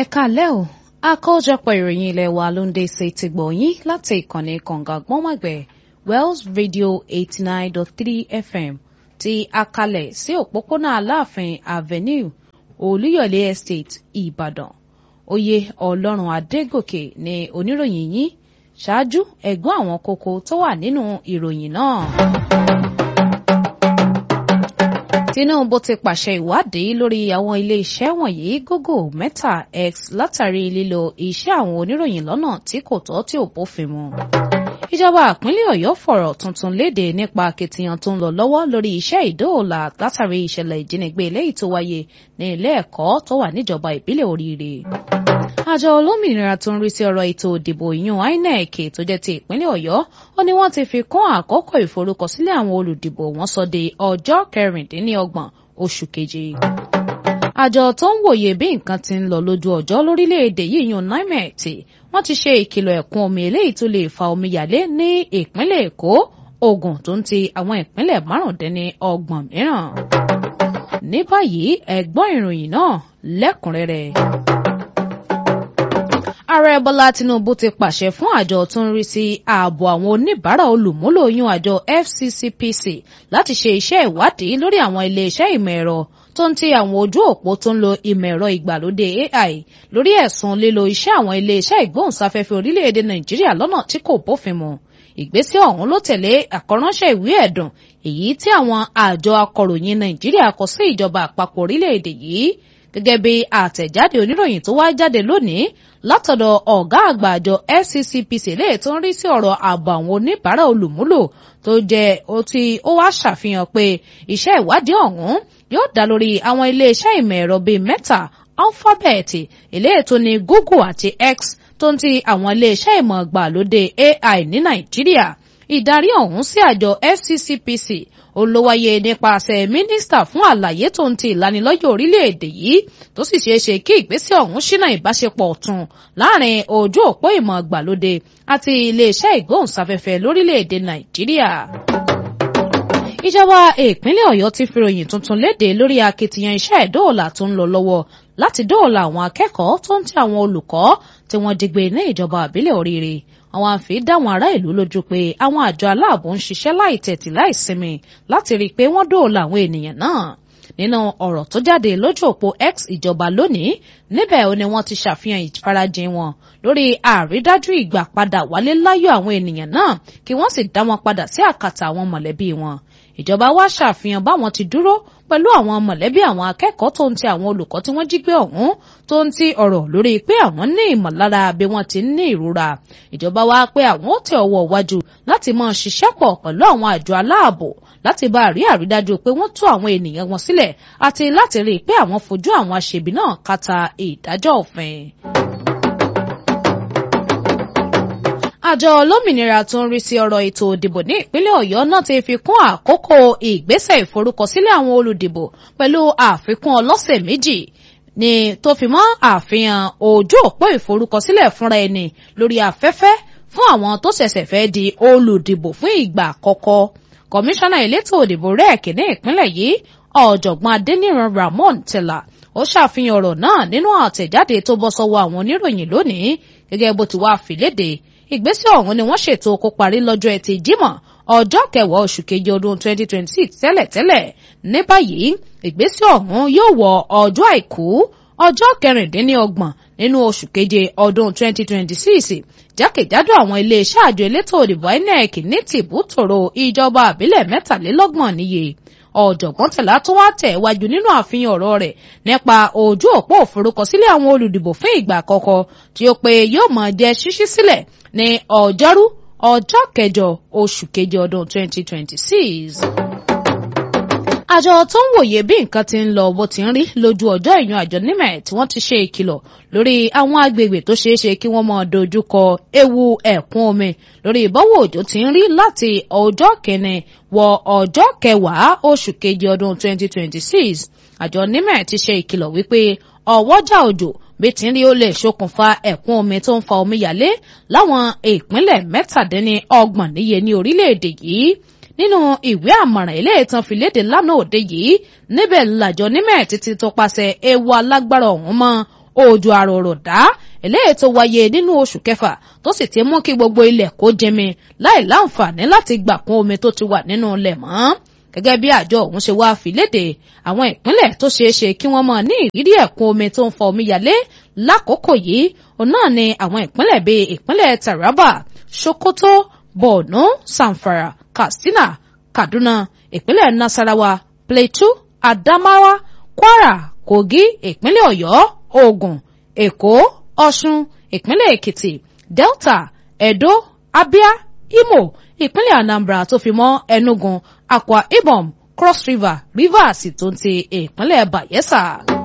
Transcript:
ẹ káalẹ́ o àkójọpọ̀ ìròyìn ilé wa ló ń dé sí ti gbọ̀nyìn láti ìkànnì kànga gbọ́nmọ̀gbẹ̀ Wells Radio eighty nine dot three FM ti akalẹ̀ sí òpópónà Aláàfin Avenue Olúyọ̀lé Estate Ìbàdàn oyè Ọlọ́run Adégòkè ni oníròyìn yín ṣáájú ẹ̀gbọ́n àwọn kókó tó wà nínú ìròyìn náà. Tinubu ti pàṣẹ ìwádìí lórí àwọn ilé-iṣẹ́ wọ̀nyí Google Meta X látàrí lílo iṣẹ́ àwọn oníròyìn lọ́nà tí kò tọ́ tí ò bófin mu. Ìjọba ìpínlẹ̀ Ọ̀yọ́ fọ̀rọ̀ tuntun léde nípa akitiyan tó ń lọ lọ́wọ́ lórí iṣẹ́ ìdóòlà látàrí ìṣẹ̀lẹ̀ ìjínigbé eléyìí tó wáyé ní ilé ẹ̀kọ́ tó wà níjọba ìbílẹ̀ Oríire. Àjọ olómìnira tó ń rí sí ọ̀rọ̀ ètò ìdìbò ìyún INEC tó jẹ́ ti ìpínlẹ̀ Ọ̀yọ́ ó ní wọ́n ti fi kún àkókò ìforúkọsílẹ̀ àwọn olùdìbò wọn sọ de ọjọ́ kẹrìndínlọ́gbọ̀n oṣù keje. Àjọ tó ń wòye bí nǹkan ti ń lọ lójú ọjọ́ lórílẹ̀‐èdè yìí yún NIMET wọ́n ti ṣe ìkìlọ̀ ẹ̀kún omi eléyìí tó lè fa omíyalé ní ìpínlẹ̀ Èkó Ògùn tó ń ti àwọn ìpínlẹ̀ márùndínlọ́gbọ̀n mìíràn. Ní báyìí ẹ gbọ́ ìròyìn náà lẹ́kùnrẹ́rẹ́ ààrẹ bọ́lá tinubu ti pàṣẹ fún àjọ tó ń rí sí ààbò àwọn oníbàárà olùmúlò yún àjọ fccpc láti ṣe iṣẹ́ ìwádìí lórí àwọn iléeṣẹ́ ìmọ̀ ẹ̀rọ tó ń ti àwọn ojú òpó tó ń lo ìmọ̀ ẹ̀rọ ìgbàlódé ai lórí ẹ̀sùn lílo iṣẹ́ àwọn iléeṣẹ́ ìgbóhùnsáfẹ́fẹ́ orílẹ̀-èdè nàìjíríà lọ́nà tí kò bófin mu ìgbésẹ̀ ọ̀hún ló tẹ̀lé àkọ́ránṣẹ́ ìwé ẹ̀dùn èyí tí àwọn àjọ akọ̀ròyìn nàìjíríà kọ sí ìjọba àpapọ̀ orílẹ̀-èdè yìí gẹ́gẹ́ bí àtẹ̀jáde oníròyìn tó wá jáde lónìí látọ̀dọ̀ ọ̀gá àgbà àjọ FCCPC lè tó ń rí sí ọ̀rọ̀ ààbò àwọn oníbàárà olùmúlò tó jẹ́ tí ó wá ṣàfihàn pé iṣẹ́ ìwádìí ọ̀hún yóò dá lórí àwọn iléeṣẹ́ ìmọ̀ ẹ̀rọ bíi Meta Alphabet eléyìí tó ní Google àti X tó ń ti àwọn iléeṣẹ́ ìmọ̀ ìgbàlódé AI ní Nàìjíríà ìdarí ọ̀hún sí àjọ FCCPC olówáyé nípasẹ̀ mínísítà fún àlàyé tó ń ti ìlanilọ́yẹ̀ orílẹ̀-èdè yìí tó sì ṣeé ṣe kí ìgbésẹ̀ ọ̀hún ṣínà ìbáṣepọ̀ ọ̀tun láàrin ojú òpó ìmọ̀ ìgbàlódé àti iléeṣẹ́ ìgbóhùnsáfẹ́fẹ́ lórílẹ̀-èdè Nàìjíríà ìjọba ìpínlẹ̀ Ọ̀yọ́ ti fi ròyìn tuntun léde lórí akitiyan iṣẹ́ ìdóòlà tó ń lọ lọ́wọ́ láti dóòlà àwọn akẹ́kọ̀ọ́ tó ń ti àwọn olùkọ́ tí wọ́n digbé ní ìjọba àbílẹ̀ Oríire àwọn àfi dáwọn ará ìlú lójú pé àwọn àjọ aláàbò ń ṣiṣẹ́ láì tẹ̀tì láì sinmi láti rí i pé wọ́n dóòlà àwọn ènìyàn náà nínú ọ̀rọ̀ tó jáde lójú òpó X ìjọba lónìí níbẹ̀ ó ní wọ́n ti ṣàfihàn ìfarajìn wọn lórí àrídájú ìgbà padà wálé láyọ̀ àwọn ènìyàn náà kí wọ́n sì dá wọn padà sí àkàtà àwọn mọ̀lẹ́bí wọn ìjọba wá ṣàfihàn báwọn ti dúró pẹ̀lú àwọn mọ̀lẹ́bí àwọn akẹ́kọ̀ọ́ tó ń ti àwọn olùkọ́ tí wọ́n jí gbé ọ̀hún tó ń ti ọ̀rọ̀ lórí pé àwọn ní ìmọ̀lára bí wọ́n ti ní ìrora ìjọba wá pé àwọn ó tẹ ọwọ́ wájú láti máa ṣiṣẹ́ pọ̀ pẹ̀lú àwọn àjọ aláàbò láti bá rí àrídájú pé wọ́n tú àwọn ènìyàn wọn sílẹ̀ àti láti rí i pé àwọn fojú àwọn aṣebi náà kàtà ìdájọ́ òfin. àjọ olómìnira tó ń rí sí ọ̀rọ̀ ètò ìdìbò ní ìpínlẹ̀ ọ̀yọ́ náà ti fi kún àkókò ìgbésẹ̀ ìforúkọsílẹ̀ àwọn olùdìbò pẹ̀lú àfikún ọlọ́sẹ̀ méjì ní tó fi mọ́ àfihàn ojú òpó ìforúkọsílẹ̀ fúnra ẹni lórí afẹ́fẹ́ fún àwọn tó ṣẹ̀ṣẹ̀ fẹ́ di olùdìbò fún ìgbà àkọ́kọ́ kọmíṣánná elétò òdìbò rec ní ìpínlẹ̀ yìí ọ̀jọ̀gbọ́n adéníran ramon tẹ̀lá ó ṣàfihàn ọ̀rọ̀ náà nínú àtẹ̀jáde tó bọ́ sọ́wọ́ àwọn oníròyìn lónìí gẹ́gẹ́ bó ti wá fìlédè ìgbésẹ̀ ọ̀hún ni wọ́n ṣètò kó parí lọ́jọ́ ẹtì jímọ̀ ọjọ́ kẹwàá oṣù keje ọdún 2026 tẹ́lẹ̀tẹ́lẹ̀ ní báyìí ìgbésẹ̀ ọ̀hún yóò wọ ọjọ́ àìkú ọjọ́ kẹrìndínlọ́gbọ̀n nínú oṣù keje ọdún 2026 jákèjádò àwọn iléeṣẹ́ àjọ elétò òdìbò INEC ní tìbútòrò ìjọba àbílẹ̀ mẹ́tàlélọ́gbọ̀n níye ọ̀jọ̀gbọ́n tẹ̀lá tó wá tẹ̀ wájú nínú àfihàn ọ̀rọ̀ rẹ̀ nípa ojú òpó òforúkọsílẹ̀ àwọn olùdìbò fún ìgbà àkọ́kọ́ tí ó pé yóò máa jẹ́ ṣíṣí sílẹ̀ ní ọjọ́rú ọjọ́ kẹjọ oṣù keje ọdún 2026 àjọ tó ń wòye bí nǹkan ti ń lọ bó ti ń rí lójú ọjọ́ ìyún àjọ nimet wọ́n ti ṣe ìkìlọ̀ lórí àwọn agbègbè tó ṣeé ṣe kí wọ́n máa dojúkọ ewu ẹ̀kún omi lórí ìbọ̀wọ̀ òjò ti ń rí láti ọjọ́ kìíní wọ ọjọ́ kẹwàá oṣù kejì ọdún 2026 àjọ nimet ti ṣe ìkìlọ̀ wípé ọwọ́jà òjò bí tí ń rí ó lè ṣokùnfà ẹ̀kún omi tó ń fa omíyalé láwọn ìpínlẹ̀ mẹ́tàdínní ọgbọ̀n níye ní orílẹ̀-èdè yìí nínú ìwé àmọ̀ràn ilé ìtàn fìlédè lánàá òde yìí níbẹ̀ làjọ nímẹ̀ títí tó pàṣẹ ewu alágbára ọ̀hún mọ́ òjò àròròdá eléyìí tó wáyé nínú oṣù kẹfà tó sì ti mú kí gbogbo ilẹ̀ kó jẹmi láì láǹfààní láti gbà kún omi tó ti wà nínú ilẹ̀ mọ́ gẹ́gẹ́ bí àjọ ọ̀hún ṣe wá fi léde àwọn ìpínlẹ̀ tó ṣeé ṣe kí wọ́n máa ní ìrírí ẹ̀kún omi tó ń fa omíyalé lákòókò yìí òun náà ni àwọn ìpínlẹ̀ bíi ìpínlẹ̀ Taraba Sokoto Borno Zamfara Katsina Kaduna ìpínlẹ̀ Nasarawa Plateau Adamawa Kwara Kogi ìpínlẹ̀ Ọ̀yọ́ Ògùn Èkó Ọ̀ṣun ìpínlẹ̀ Èkìtì Delta Edo Abia Imo ìpínlẹ̀ Anambra tó fi mọ́ Enugu Akwa Ibom Cross River Rivers tó ń ti ìpínlẹ̀ Bayelsa.